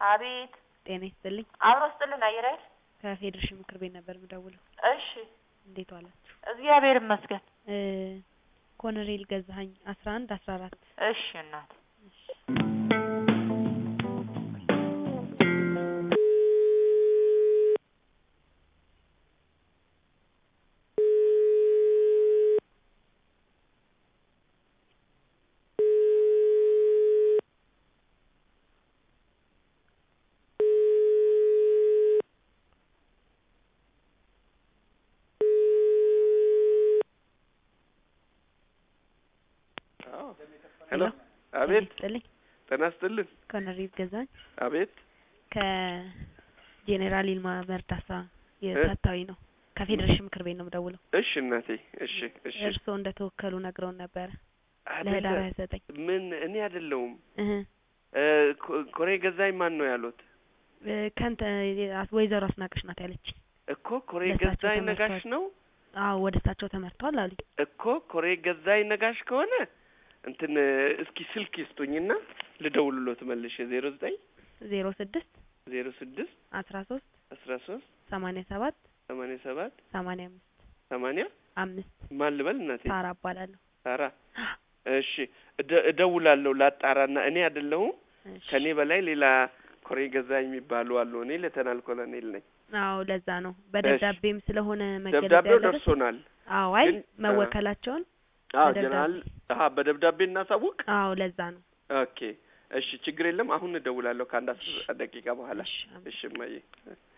አቤት ጤና ይስጥልኝ። አብሮ ስጥልን አየር ኃይል ከፌዴሬሽን ምክር ቤት ነበር የምደውለው። እሺ እንዴት ዋላችሁ? እግዚአብሔር ይመስገን እ ኮሎኔል ገዛኸኝ አስራ አንድ አስራ አራት እሺ እናት ሄሎ ጤና አቤት ይስጥልኝ። ጤና ይስጥልን ኮሎኔል ገዛኸኝ አቤት ከጄኔራል ይልማ መርዳሳ የታታዊ ነው። ከፌዴሬሽን ምክር ቤት ነው የምደውለው። እሺ እናቴ እሺ እሺ እርስዎ እንደተወከሉ ነግረውን ነበረ አይደለ ለህዳር ሀያ ዘጠኝ ምን እኔ አይደለሁም እህ እ ኮ- ኮሬ ገዛኝ ማን ነው ያሉት እ ከንተ ወይዘሮ አስናቀሽ ናት ያለች። እኮ ኮሬ ለእሳቸው ገዛኝ ነጋሽ ተመርቷል። ነው አዎ ወደ እሳቸው ተመርቷል አሉኝ። እኮ ኮሬ ገዛኝ ነጋሽ ከሆነ እንትን እስኪ ስልክ ይስጡኝና ልደውልሎት መልሼ ዜሮ ዘጠኝ ዜሮ ስድስት ዜሮ ስድስት አስራ ሶስት አስራ ሶስት ሰማኒያ ሰባት ሰማንያ ሰባት ሰማኒያ አምስት ሰማንያ አምስት ማን ልበል እናቴ ሳራ እባላለሁ። ሳራ እሺ እደ- እደውላለሁ ላጣራና እኔ አይደለሁም እሺ። ከኔ በላይ ሌላ ኮሬ ገዛኝ የሚባሉ አሉ እኔ ሌተናል ኮሎኔል ነኝ አዎ ለዛ ነው በደብዳቤም ስለሆነ መገለጽ ደብዳቤው ያለበት። ደርሶናል አዎ አይ ግን- መወከላቸውን አዎ በደብዳቤ። ጀነራል አሀ በደብዳቤ እናሳውቅ አዎ ለዛ ነው። ኦኬ እሺ ችግር የለም አሁን እደውላለሁ ከአንድ አስር ደቂቃ በኋላ እሺ፣ አመሰግናለሁ። እሺ እማዬ